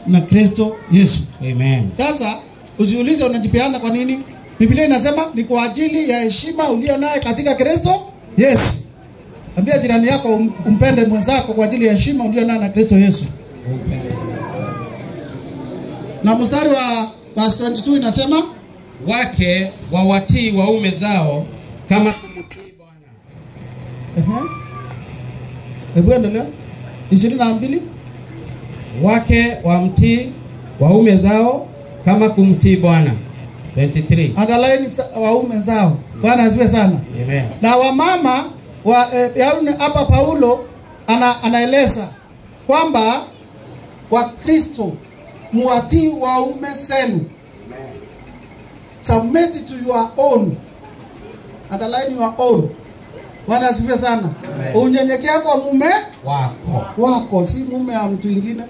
na Kristo Yesu. Amen. Sasa usiulize unajipeana kwa nini? Biblia inasema ni kwa ajili ya heshima ulio naye katika Kristo Yesu. Ambia jirani yako um- umpende mwenzako kwa ajili ya heshima ulio naye na Kristo Yesu. Na mstari wa verse 22 inasema Wake wawatii waume zao kama kumtii Bwana. ehe. Hebu endelea. 22 Wake wamtii waume zao kama kumtii Bwana. 23. underline sa- waume zao. Bwana asifiwe sana. Amen. na wamama wa eh, yaani hapa Paulo ana, anaeleza kwamba Wakristo muwatii waume zenu, submit to your own, underline your own. Bwana asifiwe sana. Amen. Unyenyekea kwa mume Wako. wako, si mume wa mtu mwingine.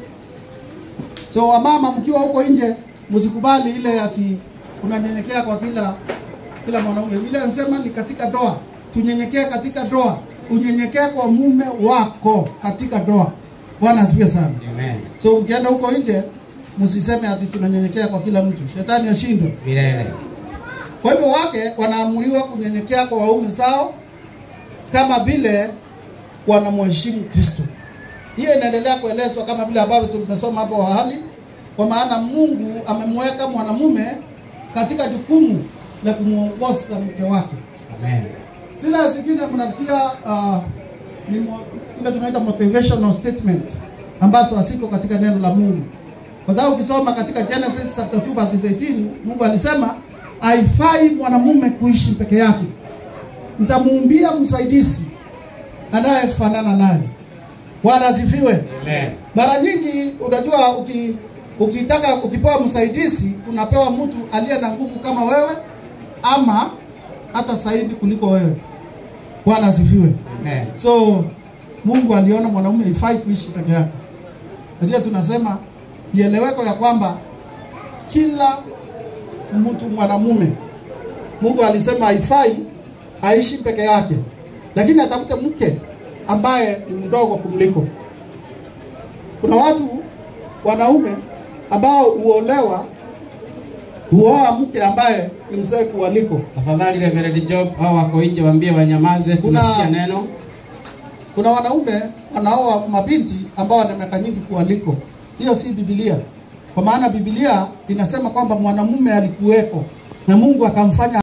So wamama, mkiwa huko nje, msikubali ile ati unanyenyekea kwa kila kila mwanaume. Vile anasema ni katika doa, tunyenyekee katika doa, unyenyekee kwa mume wako katika doa. Bwana asifiwe sana. Amen. So mkienda huko nje, msiseme ati tunanyenyekea kwa kila mtu, shetani ashindwe. Milele. Kwa hivyo wake wanaamuriwa kunyenyekea kwa waume zao kama vile wanamheshimu Kristo. Hiyo inaendelea kuelezwa kama vile ambavyo tumesoma hapo awali, kwa maana Mungu amemweka mwanamume katika jukumu la kumwongoza mke wake. Amen. Sila zingine mnasikia uh, ni mo- ile tunaita motivational statement ambazo haziko katika neno la Mungu. Kwa sababu ukisoma katika Genesis chapter 2 verse 18, Mungu alisema haifai mwanamume kuishi peke yake, nitamuumbia msaidizi anayefanana naye. Bwana asifiwe. Amen. Mara nyingi unajua uki, ukitaka ukipewa msaidizi unapewa mtu aliye na nguvu kama wewe ama hata zaidi kuliko wewe. Bwana asifiwe. Amen. So Mungu aliona mwanamume ifai kuishi peke yake. Na Ndio tunasema ieleweko ya kwamba kila mtu mwanamume Mungu alisema haifai aishi peke yake, lakini atafute mke ambaye ni mdogo kumliko. Kuna watu wanaume ambao huolewa huoa mke ambaye ni mzee kuwaliko. Tafadhali Reverend Job hao wako nje waambie wanyamaze Kuna- tunasikia neno. Kuna wanaume wanaoa mabinti ambao wana miaka nyingi kuwaliko. Hiyo si Biblia, kwa maana Biblia inasema kwamba mwanamume alikuweko na Mungu akamfanya